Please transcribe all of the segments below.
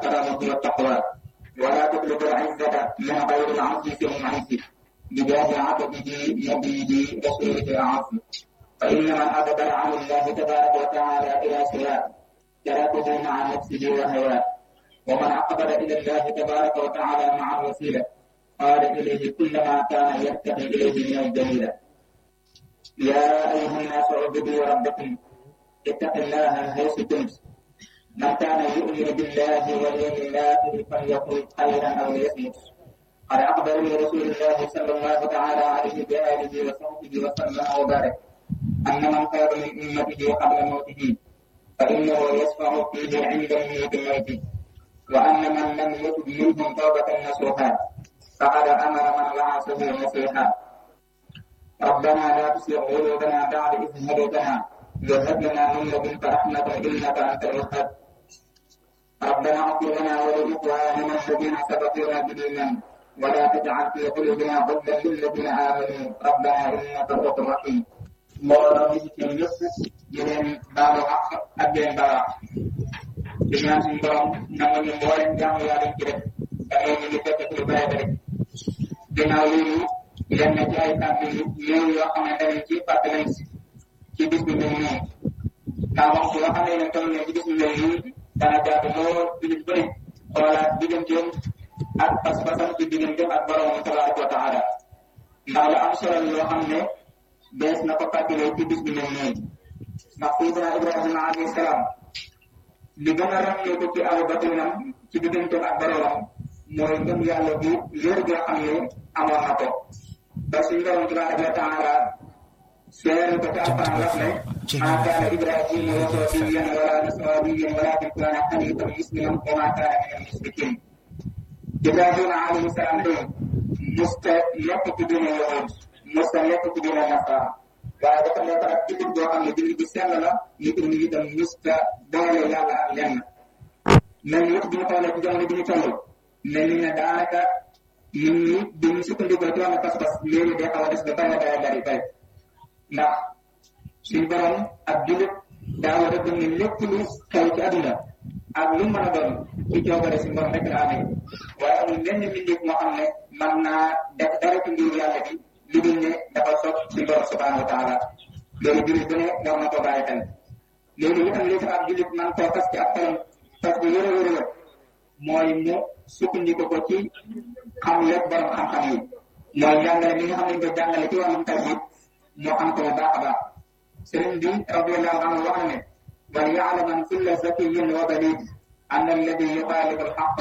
الكرامة والتقوى ولا تطلب العزة من غير العزيز المعز بجاه عبده نبيه رسوله أعز فإن من أقبل عن الله تبارك وتعالى إلى سواه تركه مع نفسه وهواه ومن أقبل إلى الله تبارك وتعالى مع الوسيلة قال إليه كل ما كان يتقي إليه من الجميلة يا أيها الناس اعبدوا ربكم اتقوا الله حيث كنت من كان يؤمن بالله واليوم الآخر فليقل خيرا أو ليصمت قد أخبرني رسول الله صلى الله تعالى عليه بآله وصحبه وسلم وبارك أن من خير من أمته قبل موته فإنه يشفع فيه عند موت الموت وأن من لم يتب منهم توبة نصوحا فقد أمر من وعصه نصيحا ربنا لا تسلق قلوبنا بعد إذ هديتنا وهب لنا من لدنك رحمة إنك أنت الوهاب ربنا اغفر لنا ولإخواننا الذين سبقونا بالإيمان ولا تجعل في قلوبنا غلا للذين آمنوا ربنا إنك رؤوف رحيم mbooloo mi ci teew yëpp di leen baalu àq ak di leen baalu àq di ñaan suñu borom nangu ñu mbooleem jaamu yàlla ci def da ngay ñu ngi fekk ci lu bare bare ginnaaw loolu leen na ci ay kàddu yu néew yoo xamante ne ci fàttali ci bis bi mel nii ndax waxtu yoo xam ne ne toll ci bis bi mel nii dana jaatu lool jullit bu ne xoolaat digganteem ak pas-pasam ci digganteem ak borom tabaraka wa taala ndax lu am solo yoo xam ne bees na ko fàttalee ci bis bi mel nii ndax Seydina Ibrahima alayhi salaam li gën a ràññee ko ci aw batinam ci digganteem ak boromam mooy ngëm yàlla bu wér goo xam ne amoon na ko ba suñu borom tabaraka wa taala seere ko ci alquran wax ne ma kaana Ibrahima yahudiyan wala nasraniyan walakin kaana hanifan musliman wa ma kaana min al-mushrikin Ibrahima alayhi salaam de musta nekk ci diine yahud musta nekk ci diine nasara waaye dafa nekk ak jullit boo xam ne jullit bi sell la nit ñi itam musta boole yàlla ak lenn mel ni bi ñu xoolee ci jamono bi ñu toll mel ni ne daanaka nit ñi dañuy sukkandikoo ci wàllu pas-pas léegi day xaw a des ba bari bari bari bari ndax suñu borom ak jullit daa war a gëm ne lépp lu xew ci àdduna ak lu mën a doon ci coobare si borom rek la amee waaye amul benn mbindeef moo xam ne mën naa def dara ci mbiru yàlla bi lu dul ne dafa soog si borom subhanahu wa taala loolu jullit bu ne war na ko bàyyi xel loolu itam li tax ab jullit man koo fas ci ab xolam fas bu wér a wér a wér mooy mu sukkandiku ko ci xam lépp borom xam-xam yi mooy jàngale mi nga xam ne ko jàngale ci wàllum tawhid moo xam ko bu baax a baax sëriñ bi radiallahu anhu wax na ne wal yaalaman kulla zakiyin wa balid أن الذي يخالف الحق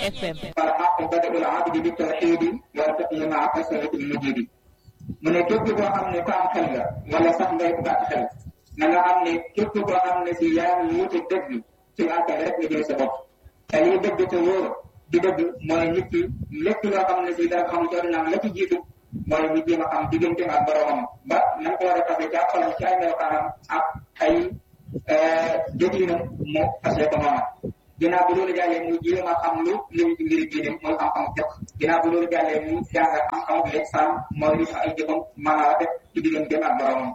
فالحق بدء العبد بالتوحيد والفقه مع كسرة المجيد mu ne képp koo xam ne ko am xel nga wala sax ngay ko gàtt xel na nga xam ne képp koo xam ne si yaa ngi wuti dëgg ci àkkal rek nga jël sa bopp te lii dëgg te wóor di dëgg mooy nit ki lépp loo xam ne si dara xam ci àdduna la ci jiitu mooy ñu jéem a xam digganteem ak boromam ba na ko war a fase ci xolam ci ay melokaanam ak ay jëflinam mu fase ko noona ginnaaw bu loolu jàllee mu jéem a xam lu lim ci mbiri diine mooy xam-xam jëkk ginnaaw bu loolu jàllee mu jàng xam-xam lexaan mooy li ay jëfam mën a def ci digganteem ak boromam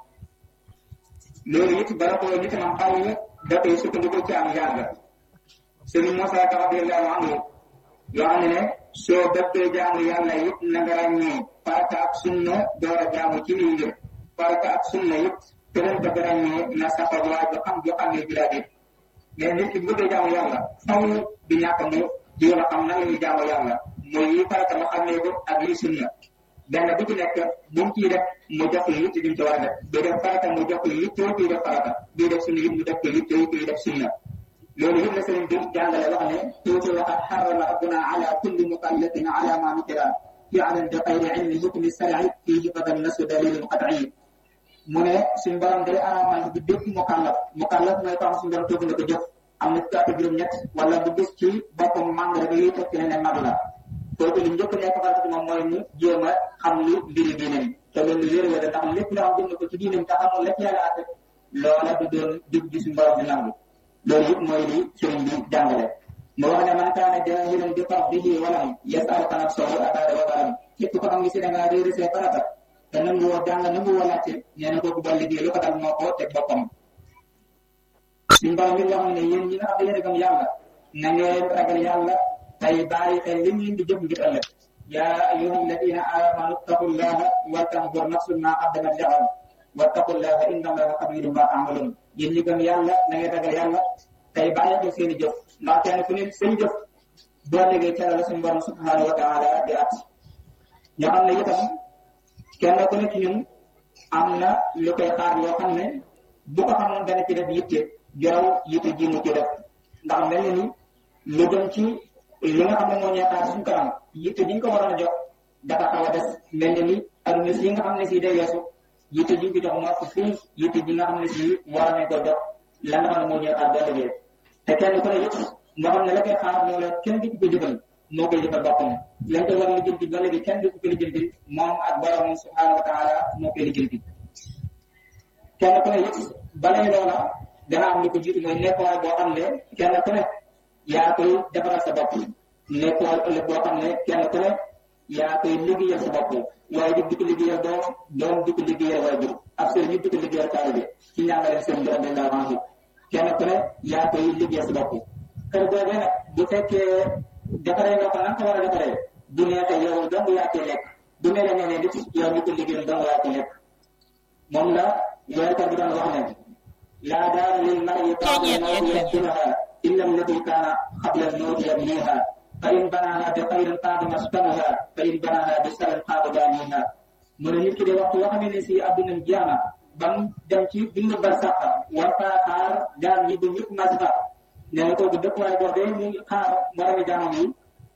loolu it bala ko nit man xaw ñu dafay sukkandiku ci am yàgg sëriñ Moussa Ka radiyallahu anhu yoo xam ne ne soo dëppee jaamu yàlla it na nga ràññee farata ak sunna door a jaamu ci lii ngir farata ak sunna it keneen bëgg ràññee na saxal waa ju xam ju xam ne bi daa mais nit ki bu bëggee jaamu yàlla faw di ñàkk mu jéem a xam nan la ñuy jaamu yàlla mooy yi farata mu xamee ko ak yi sunna benn bu ci nekk bu mu ciy def mu jox ko yitte duñ ci war a def bii def farata mu jox ko yitte kuy def farata bii def sunna it mu def ko yitte kuy def sunna loolu yëpp la sëriñ bi jàngale wax ne tuuti waxat xarama rabbuna ala kulli mukallafin ala ma nukira fi alan bi xayri ilmi hukmi sari fihi fadan nasu dalilin qat'i mu ne suñ borom day araamal bi bépp mukallaf mukallaf mooy ko xam suñ borom toog na ko jëf am na fukki at juróom-ñett wala bu gis ci boppam màng rek yi tekki ne ne mag la kooku li njëkk nekk farata ci moom mooy mu jéem a xam lu mbiri diinam te loolu wér wér ndax lépp loo xam jëm ko ci diinam te xamul la ci yàlla àtte loola du doon dig gi suñ borom di nangu loolu yëpp mooy li sëriñ bi jàngale mu wax ne man kaana jaahilan bi fardhihi walam yas'al an nafsahu ataada wa baram képp ko xam ngi si da ngaa réeré see farata te nangu woo jàng nangu woo laajte nee na kooku ba liggéey lu ko dal moo ko teg boppam suñ borom bi wax ne yéen ñi nga xam ne yéen a gëm yàlla na ngeen ragal yàlla tey bàyyi xel li ngeen di jëf ngir ëllëg yaa ayyuha alladina amanu taqullaha wal tanzur nafsun ma qaddamat li ghad wattaqullaha inna allaha xabirun ma ta'malun yéen ñi gëm yàlla na ngeen ragal yàlla tey bàyyi xel seen i jëf ndax kenn ku ne seen jëf boo liggéey ca la suñu borom subhanahu wa taala di at ñoo xam ne itam kenn ku ne ci ñun am na lu koy xaar loo xam ne bu ko xamoon dana ci def yitte jaraw yitte ji mu ci def ndax mel ni lu dem ci li nga xam ne moo ñuy xaar suñu kanam yitte ji ñu ko waroon a jox dafa xaw a des mel ni aduna si nga xam ne si day weesu yitte ji ñu ko jox moo ko fii yitte ji nga xam ne si war nañ ko jox la nga xam ne moo ñuy xaar boo liggéey te kenn ku ne it nga xam ne la koy xaar moo la kenn du ko jëfal moo koy jëfal boppam lañ koy war a lijjanti ba léegi kenn du ko lijjanti moom ak borom subhanahu wa taala moo koy lijjanti kenn ku ne it balay loola dana am lu ko jiitu mooy nekkuwaay boo xam ne kenn ku ne yaa koy defaral sa bopp nekkuwaay ëllëg boo xam ne kenn ku ne yaa koy liggéeyal sa bopp waaye di ko liggéeyal doom doom di ko liggéeyal waaye jur ak sëriñ ñu di ko liggéeyal taalibe ci ñaangaleen seen borom dañ laa vangi kenn ku ne yaa koy liggéeyal sa bopp kër boobee nag bu fekkee defaree nga ko nan ko war a defaree bu neexee yow dong yaa koy lekk bu mel ne ne nit yow ñu ko liggéeyal dong yaa koy lekk moom la weerkat bi doon wax ne laa daara lil mar'i ba'da mawti yaskunuha illa allati kaana qabla al-mawti yabniha fa in banaha bi xayrin qaada maskanuha fa in banaha bi sarin qaada baaniha mu ne nit ki de waxtu wax ne si adduna jaama bam dem ci bindu barsax war faa xaar jaar ñi bu ñëpp masfa nee na kooku dëkkuwaay boobee mu ngi xaar moromi jaamam yi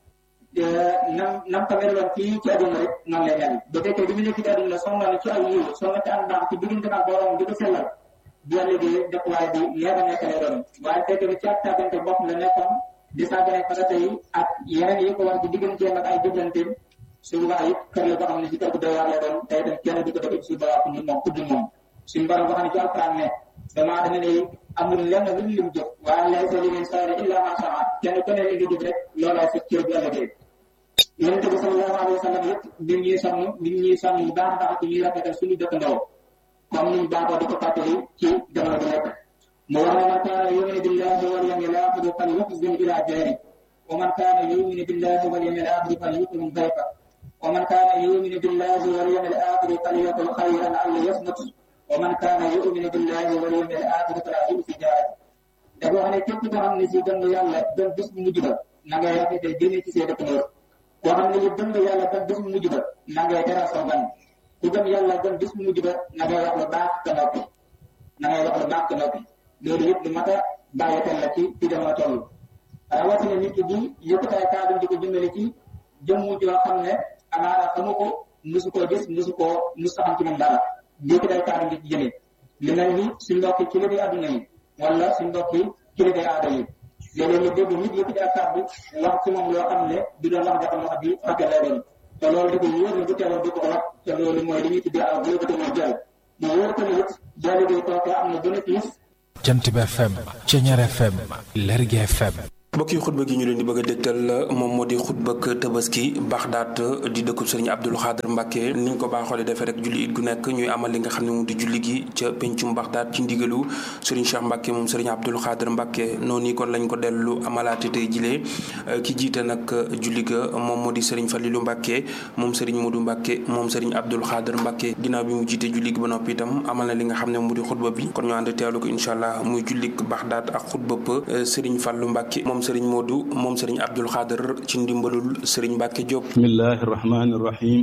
nam nam ko meloon fii ci àdduna rek noonu lay mel bu fekkee bi mu nekk ci àdduna sonn na ci ay yiw sonn na ci am baax ci diggante ak borom di ko sellal bu yàlla di dëkkuwaay bi neex a nekk lay doon waaye fekk ni ci ak tàggante bopp la nekkoon di sàggane farata yi ak yeneen yi ko war ci digganteem ak ay jëflanteem su boobaa it kër la boo xam ne ci kër bu doy waar lay doon tey tam kenn du ko def si boobaa ku ñu moom ku dul moom suñu borom boo xam ne ci alquran ne damaa dama ne amul lenn lu lim jëf waaye lay sa liggéey saa illa ma saa kenn ku ne li nga jëf rek loolaa sa cër bu ëllëgee yonent bi sallallahu alayhi wa sallam yëpp nit ñuy sonn nit ñuy sonn bu baax a baax ci ñuy rafetal suñu dëkkandoo comme niñ baaxoo di ko fàttali ci jamono bu nekk mu wax ne man kaana yuminu billahi wal yawmil aaxiri fal yuxsin ila jaari wa man kaana yuminu billahi wal yawmil aaxiri fal yukrim dayfa wa man kaana yuminu billahi wal yawmil aaxiri fal yaqul xayran aw liyasmut wa man kaana yuminu billahi wal yawmil aaxiri fala yumsi jaari dafa wax ne képp koo xam ne si gëm nga yàlla gëm bis bu mujj ba na ngay rafetal jëmee ci say dëkkandoo koo xam ne gëm nga yàlla gëm bis bu mujj ba na ngay teral sa gan ku gëm yàlla gëm bis bu mujj ba na ngay wax lu baax te noppi na ngay wax lu baax te noppi loolu yëpp lu mat a bàyyi xel la ci ci jamono toll rawatina nit ki di yëkkataay kàddu di ko jëmale ci jëmmu joo xam ne amaana xamu ko musu koo gis musu koo musu xam ci moom dara yëkkataay kàddu di ci jëmee li mel ni suñ mbokki kilifa adduna yi wala suñ mbokki kilifa aada yi léeg-léeg nga dégg nit yëkkati ak kàddu wax ci moom loo xam ne du doon wax dafa wax di fàtte lay doon te loolu di ko wóor ne bu teeloon du ko wax te loolu mooy li ñuy tuddee ak wóor mooy jël mu wóor ko ne it jàll bi kooku am na bénéfice Jant bi FM Ceñeer FM Lergui FM mbokki xutba gi ñu leen di bëgg a dégtal moom moo di xutbak tabaski Baxdaat di dëkkub sëriñ Abdul Xaadir Mbàkke ni ñu ko baaxoo defee rek julli it gu nekk ñuy amal li nga xam ne moom di julli gi ca pencum Baxdaat ci ndigalu sëriñ Cheikh Mbàkke moom sëriñ Abdul Xaadir Mbàkke noonu kon lañ ko dellu amalaate tey jilee ki jiite nag julli ga moom moo di sëriñ Falilu Mbàkke moom sëriñ Modu Mbàkke moom sëriñ Abdul Xaadir Mbàkke ginnaaw bi mu jiite julli gi ba noppi itam amal na li nga xam ne mu di xutba bi kon ñu ànd teewlu ko incha allah muy jullik Baxdaat ak xutba sëriñ Fallu Mbàkke sëriñ Modou moom sëriñ Abdul Xaadir ci ndimbalul sëriñ Mbàkke Diop bismillahi irrahmani irrahim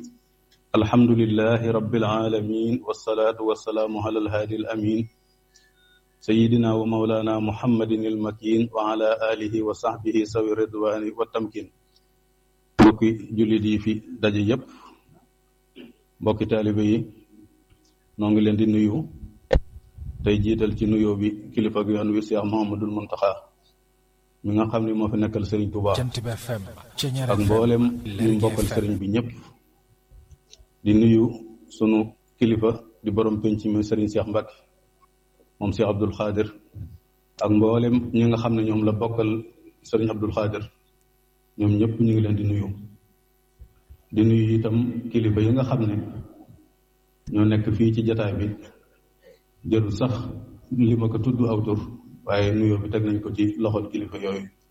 alhamdulilahi rabbil alamin wasalaatu wasalaamu ala alhaadi al amin sayidina wa maulana muhammadin ilmakin wa ala alihi wa sahbihi sawi ridwani wa tamkin mbokki jullit yi fi daje yépp mbokki taalibe yi noo ngi leen di nuyu tey jiital ci nuyoo bi kilifa gi yoon wi Cheikh Mouhamadul Muntaxa mi nga xam ne moo fi nekkal sëriñ Touba ak mboolem ñu mbokkal sëriñ bi ñëpp di nuyu sunu kilifa di borom penc mi sëriñ Cheikh Mbacke moom Cheikh Abdoul Khadir ak mboolem ñi nga xam ne ñoom la bokkal sëriñ Abdoul Khadir ñoom ñëpp ñu ngi leen di nuyu di nuyu itam kilifa yi nga xam ne ñoo nekk fii ci jataay bi jëru sax li ma ko tudd aw tur waaye nuyoo bi teg nañ ko ci loxol kilifa yooyu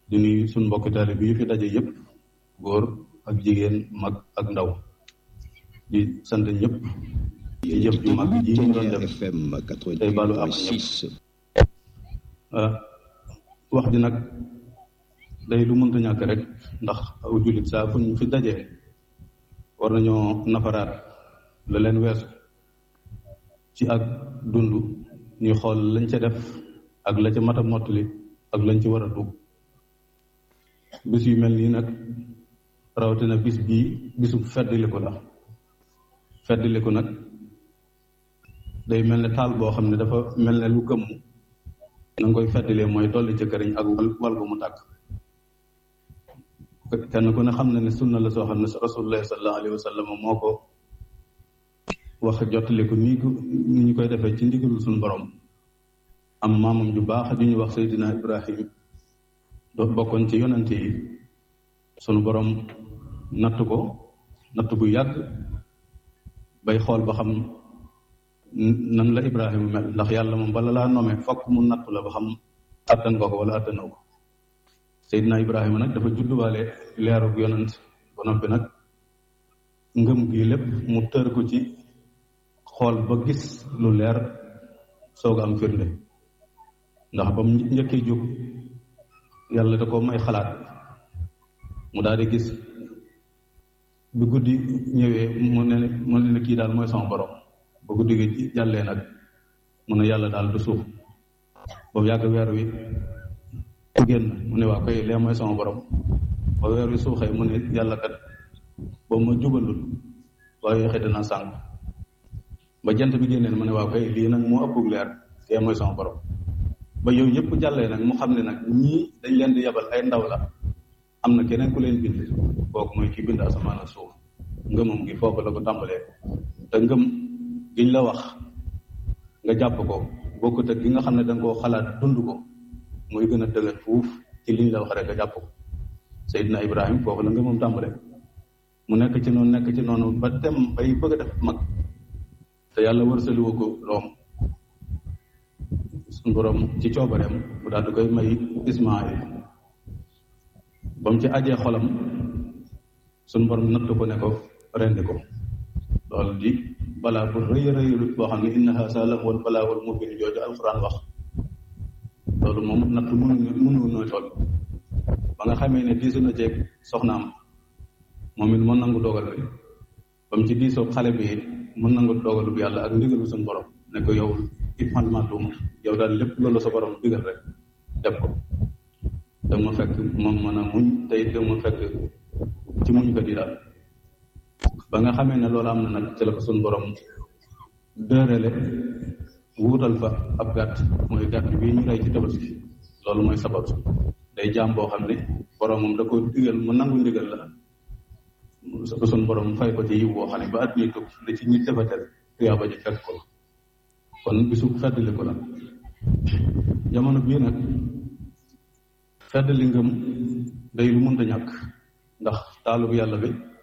di nuyu suñ mbokki taali bi fi daje yëpp góor ak jigéen mag ak ndaw di sant ñëpp ci jëf ju mag ji ñu doon def tey balu ak wax ji nag day lu mënta ñàkk rek ndax aw jullit saa fu ñu fi dajee war nañoo nafaraat la leen weesu ci ak dund ñuy xool lañ ca def ak la ca mat a mottali ak lañ ci war a dugg bis yu mel nii nag rawatina bis bii bisu feddiliku la feddiliku nag day mel ne taal boo xam ne dafa mel ne lu gëmm na nga koy feddilee mooy dolli ca këriñ ak wal gu mu tàkk kenn ku ne xam na ne sunna la soo xam ne rasulullah sallallahu alayhi wa sallam moo ko wax jottali ko nii ko ni ñu koy defee ci ndigalul suñu borom am maamam ju baax ju ñu wax Seydina Ibrahim doo bokkoon ci yonante yi sunu borom natt ko natt bu yàgg bay xool ba xam nan la Ibrahima mel ndax yàlla moom bala laa nome fokk mu natt la ba xam attan nga ko wala attanoo ko Seydina Ibrahima nag dafa judduwaale leerug yonant ba noppi nag ngëm gi lépp mu tër ko ci xool ba gis lu leer soog am firnde ndax ba mu njëkkee jóg yàlla da ko may xalaat mu daal di gis bi guddi ñëwee mu ne mu ne kii daal mooy sama borom ba guddi gi jàllee nag mu ne yàlla daal du suuf ba yàgg weer wi génn mu ne waa koy lee mooy sama borom ba weer wi suuxee mu ne yàlla kat boobu ma jubalul waaye yoxe dina sànq ba jant bi génneen mu ne waa koy lii nag moo ëpp leer kee mooy sama borom ba yow yëpp jàllee nag mu xam ne nag ñii dañ leen di yabal ay ndaw la am na keneen ku leen bind kooku mooy ki bind asamaan ak suuf ngëmam gi foofu la ko tàmbalee te ngëm giñ la wax nga jàpp ko bokkut ak gi nga xam ne danga koo xalaat dund ko muy gën a dëgër fuuf ci liñ la wax rek nga jàpp ko Seydina Ibrahim foofu la ngëmam tàmbalee mu nekk ci noonu nekk ci noonu ba dem bay bëgg a def mag te yàlla wërsaliwu ko doom suñ borom ci coobareem mu daal di koy may Ismaayil ba mu ci ajee xolam suñ borom natt ko ne ko rendi ko loolu di balaa bu rëy a rëy boo xam ne inna haasa la wal balaa wal mubin jooju alquran wax loolu moom natt mënu mënu nooy toll ba nga xamee ne diisu na jeeg soxnaam moom it mën nangu dogal bi ba mu ci diisoo xale bi mën nangu dogalu bi yàlla ak ndigalu suñ borom ne ko yow it man maa tuuma yow daal lépp loolu sa borom digal rek def ko da ma fekk moom mën a muñ tey da ma fekk ci muñ ko di daal ba nga xamee ne loolu am na nag ci la ko suñ borom dërale wuutal fa ab gàtt mooy gàtt bii ñu rey ci tabaski loolu mooy sabab day jaam boo xam ne boromam da ko digal mu nangu ndigal la suñ borom fay ko ci yiw boo xam ne ba at ñuy tukki li ci ñi defatel tuyaaba ji fekk ko kon bisu feddali ko la jamono bii nag feddali ngëm day lu mënta ñàkk ndax taalub yàlla bi